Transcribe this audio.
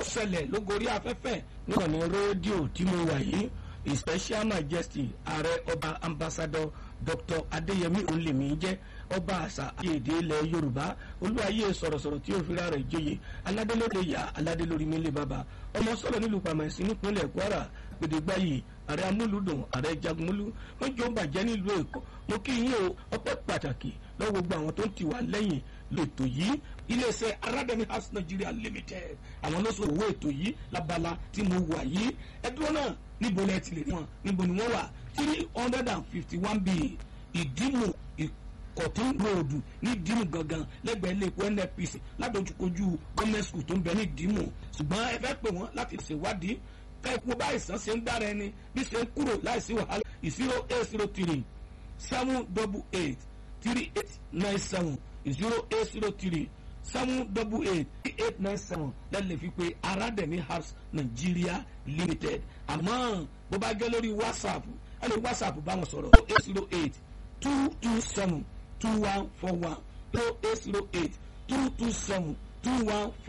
ṣẹlẹ̀ lógorí afẹ́fẹ́ nígbà ní rédíò tí mo wà yìí his special majesty ààrẹ ọba ambassador dr adéyẹmí olèmí jẹ́ ọba àṣà àti èdè ilẹ̀ yorùbá olúwayé sọ̀rọ̀sọ̀rọ̀ tí ó fi ra rẹ̀ joyè aládé lórí ìyá aládé lórí mílẹ̀ bàbá ọmọ sọ̀rọ̀ nílùú pàmẹ́sì nípínlẹ̀ kwara gbèdégbáyì ààrẹ amúlùdùn ààrẹ jagunmólú wọn jọ bàjẹ́ nílùú èkó mo kí yín o ọpẹ́ pàtàkì lọ́wọ́ gbogbo àwọn tó ń tì wá lẹ́yìn lètò yìí iléeṣẹ́ aládẹ́ni house nigeria limited àwọn ló sọ owó ètò yìí labala tí mo wà yìí ẹdúró náà níbo lẹ ti lè rí wọn níbo ni wọ́n wà three hundred and fifty one b ìdímù ìkọ̀tún ròdù ní ìdímù gangan lẹ́gbẹ̀ẹ́ ilé epo nnpc ládojúkojú gọ́ọ̀mẹ̀ntì school tó ń bẹ ní ìdímù ṣùgbọ́n ẹ fẹ́ pè wọ́n láti ṣèwádìí ká ipò báyìí sàn ṣe ń dára ẹni bí ṣe ń kúrò láìsí wàhálà zero eight zero three seven double eight three eight nine seven zero eight zero three seven double eight three eight nine seven lẹ́lẹ̀ fi pé arademi house nigeria limited àmọ́ bó bá gẹ́ lórí whatsapp ẹ lè whatsapp bá wọn sọ̀rọ̀ eight zero eight two two seven two one four one zero eight zero eight two two seven two one.